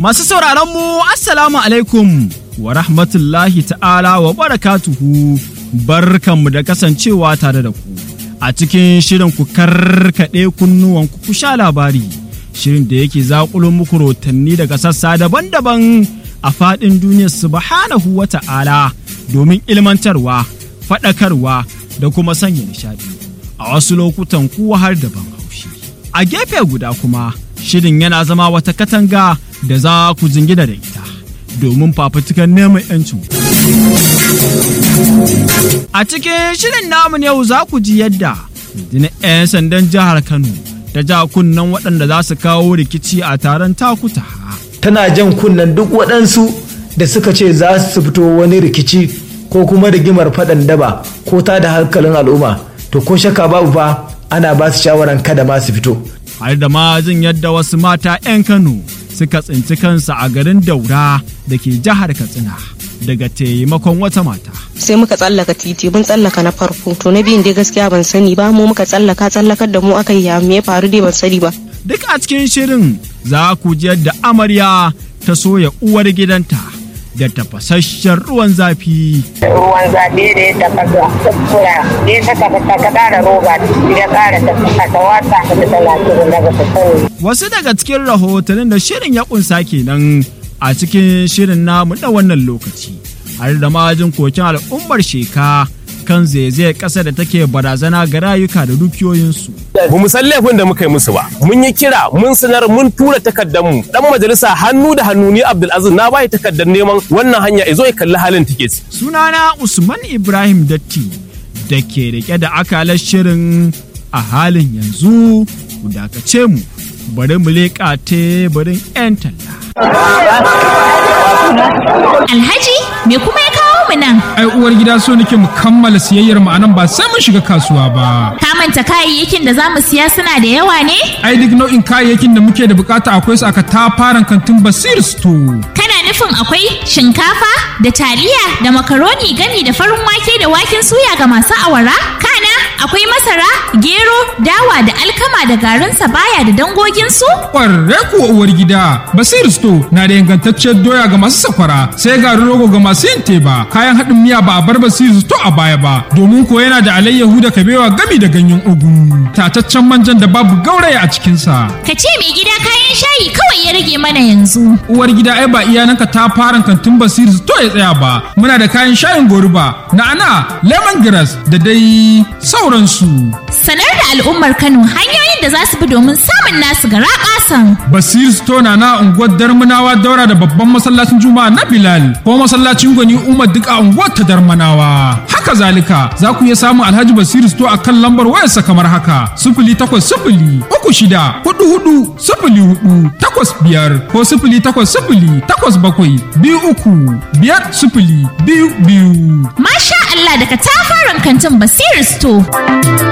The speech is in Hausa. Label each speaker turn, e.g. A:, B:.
A: Masu sauraron mu Assalamu alaikum wa rahmatullahi ta'ala wa barakatuhu barkanmu da kasancewa tare da ku a cikin shirin ku karkaɗe kunnuwan ku sha labari shirin da yake zaƙulo muku rotanni daga sassa daban-daban a faɗin duniyar subhanahu wa ta'ala domin ilmantarwa faɗakarwa da kuma sanya nishaɗi a wasu lokutan kuwa har da ban haushi a gefe guda kuma shirin yana zama wata katanga da za ku jingina da ita domin fafutukan neman 'yancin a cikin shirin namu yau za ku ji yadda rundunar 'yan sandan jihar kano ta ja kunnen waɗanda za su kawo rikici a taron takuta
B: tana jan kunnen duk waɗansu da suka ce za su fito wani rikici ko kuma rigimar faɗan daba ko ta da hankalin al'umma to ko shakka babu fa ana ba su shawaran kada ma su fito
A: har da ma jin yadda wasu mata 'yan kano suka tsinci kansu a garin daura da ke jihar katsina daga taimakon wata mata
C: sai muka tsallaka titi mun tsallaka na farko to na biyun dai gaskiya ban sani ba mu muka tsallaka tsallakar da mu aka yi me ya faru dai ban sani ba
A: duk a cikin shirin za ku ji yadda amarya ta soya uwar gidanta da tafasasshen ruwan zafi.
D: Ruwan zafi da ya tafasa tsakura ya ta tafasa ka ƙara roba ya ƙara tafasa ka wata ka ta talatin daga sassan.
A: Wasu daga cikin rahotannin da shirin ya kunsa kenan a cikin shirin namu na wannan lokaci. Har da majin kokin al'ummar sheka kan zaizayar ƙasa da take barazana ga rayuka da dukiyoyinsu.
E: Ba mu san laifin da muka yi musu ba. Mun yi kira, mun sanar, mun tura takardar mu. Dan majalisa hannu da hannu ni Abdulaziz na bai takardar neman wannan hanya izo ya kalli halin take ci.
A: Sunana Usman Ibrahim Datti da ke rike da akalar shirin a halin yanzu ku dakace mu bari mu leƙa teburin 'yan talla.
F: Alhaji me kuma ya kawo mu nan?
G: ai uwar gida so nake mu kammala siyayyar mu anan ba sai mun shiga kasuwa ba
F: Ka manta kayayyakin da za mu siya suna da yawa ne?
G: ai duk nau'in kayayyakin da muke da bukata akwai su aka tafaran kantin basir store
F: Kana nufin akwai shinkafa da taliya da makaroni gami da farin wake da waken suya ga masu awara? Kana akwai masara, gero, dawa da alkama da garin sabaya da dangoginsu?
G: kwarre kuwa uwar gida basir store na da ingantacciyar doya ga masu sakwara sai garin rogo ga masu yin teba kayan haɗin miya ba a bar basir store a baya ba domin ko yana da alayyahu da kabewa gami da ganyen ugu tataccen manjan da babu gauraya a cikinsa
F: Ka ce mai gida kayan shayi kawai ya rage mana yanzu.
G: uwar gida ai ba iyananka ta fara kantin basir to ya tsaya ba muna da kayan shayin goruba na'ana lemongrass da dai sauransu
F: Sanar da al'ummar Kano hanyoyin da za su bi domin samun nasu gara ƙasan.
G: basir store na na unguwar darmanawa daura da babban masallacin juma'a na bilal ko masallacin gwani umar duk a unguwar ta darmanawa haka zalika za ku iya samun alhaji basir store a kan lambar wayarsa kamar haka sifili takwas sifili uku shida hudu hudu sifili hudu takwas biyar ko sifili takwas sifili takwas bakwai biyu uku biyar sifili biyu biyu
F: Masha Allah daga tafaran kantin Basir Store.